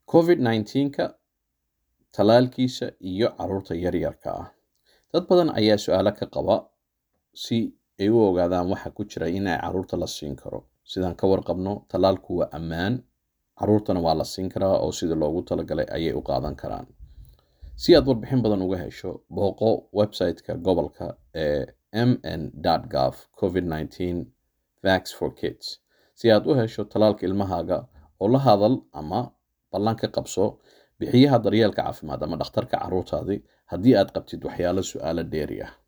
covid 19ka talaalkiisa iyo caruurta yaryarka ah dad badan ayaa su-aalo ka qaba si ay u ogaadaan waxa ku jira in ay caruurta la siin karo sidaan ka warqabno talaalku waa ammaan caruurtana waa la siin karaa oo sida loogu talagalay ayay u qaadan karaan si aad warbixin badan uga hesho booqo website-ka gobolka ee mn gov covid 19 vax for kids si aad u hesho talaalka ilmahaaga oo la hadal ama ballan ka qabso bixiyaha daryeelka caafimaad ama dhakhtarka caruurtaadii haddii aad qabtid waxyaalo su-aalo dheeri ah